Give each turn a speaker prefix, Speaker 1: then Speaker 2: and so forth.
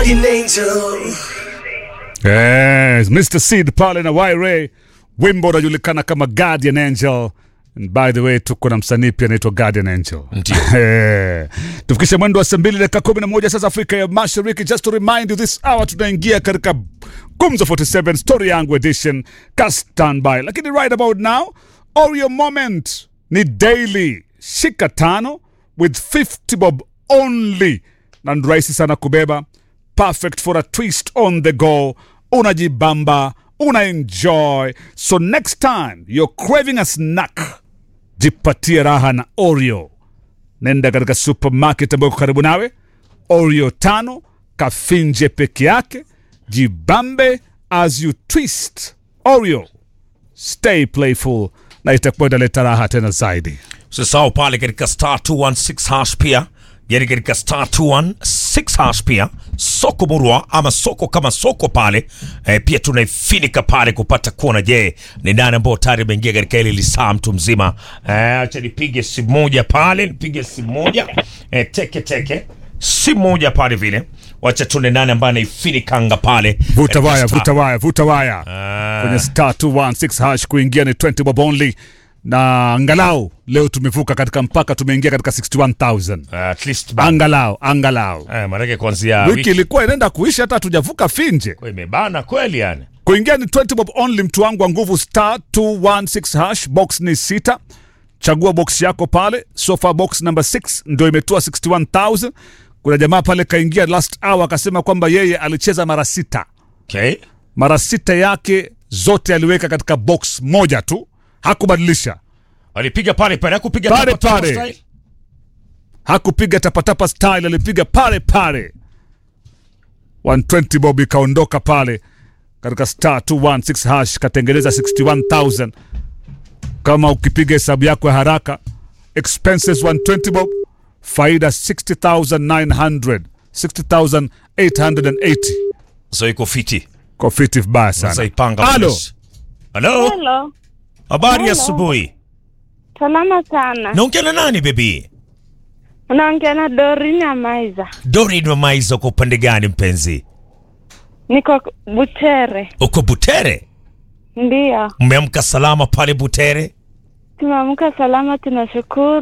Speaker 1: guardian angel.
Speaker 2: Yes, Mr. Seed pale na Wyre, wimbo unajulikana kama Guardian Angel. And by the way tuko na msanii pia anaitwa Guardian Angel.
Speaker 3: Ndio.
Speaker 2: Eh, tufikishe mwendo wa saa mbili dakika kumi na moja sasa Afrika ya Mashariki. Just to remind you this hour tunaingia katika Gumzo 47 Story Yangu Edition. Ka standby. Lakini right about now, Oreo Moment ni daily. Shika tano with 50 bob only. Na ni rahisi sana kubeba. Perfect for a twist on the go. Unajibamba, una enjoy. So next time you're craving a snack, jipatie raha na Oreo nenda katika supermarket ambayo iko karibu nawe oreo tano kafinje peke yake jibambe as you twist oreo stay playful na itakuwa inaleta raha tena zaidi
Speaker 3: usisahau pale katika star 216 hash pia yani katika star 216 hash pia soko murwa ama soko kama soko pale eh, pia tunaifinika pale kupata kuona je ni nani ambao tayari ameingia katika ile lisaa mtu mzima eh, acha nipige simu moja pale nipige simu moja eh, teke teke simu moja pale vile wacha tuone nani ambaye anaifinikanga pale
Speaker 2: vuta
Speaker 3: katika
Speaker 2: waya
Speaker 3: star.
Speaker 2: vuta waya vuta waya
Speaker 3: Ah.
Speaker 2: kwenye star 216 hash kuingia ni 20 bob only na angalau leo tumevuka katika mpaka tumeingia katika 61000
Speaker 3: Ah, at least ba-
Speaker 2: angalau angalau
Speaker 3: eh, maanake kuanzia
Speaker 2: wiki
Speaker 3: wiki
Speaker 2: ilikuwa inaenda kuisha hata hatujavuka finje
Speaker 3: kwa imebana kweli yani
Speaker 2: kuingia ni 20 bob only mtu wangu wa nguvu star 216 hash box ni sita chagua box yako pale sofa box number 6 ndio imetoa 61000 kuna jamaa pale kaingia last hour akasema kwamba yeye alicheza mara sita
Speaker 3: okay.
Speaker 2: mara sita yake zote aliweka katika box moja tu hakubadilisha
Speaker 3: walipiga pale pale hakupiga
Speaker 2: Pale
Speaker 3: tapa tapa
Speaker 2: pale.
Speaker 3: style?
Speaker 2: hakupiga tapatapa style alipiga pale pale 120 bob ikaondoka pale katika star 216 hash katengeneza 61000 kama ukipiga hesabu yako ya haraka expenses 120 bob faida 60900 60880
Speaker 3: so iko fiti
Speaker 2: kwa fiti vibaya
Speaker 3: sasa
Speaker 2: sana
Speaker 3: ipanga
Speaker 2: Halo.
Speaker 3: fresh. halo
Speaker 4: Hello.
Speaker 3: habari ya
Speaker 4: Hello.
Speaker 3: asubuhi
Speaker 4: Salama sana.
Speaker 3: naongea na nani bebi
Speaker 4: Unaongea na Dorini Amaiza.
Speaker 3: dorin wamaiza uko upande gani mpenzi
Speaker 4: Niko Butere.
Speaker 3: uko butere
Speaker 4: Ndiyo.
Speaker 3: mmeamka salama pale butere
Speaker 4: Tumeamka salama tunashukuru.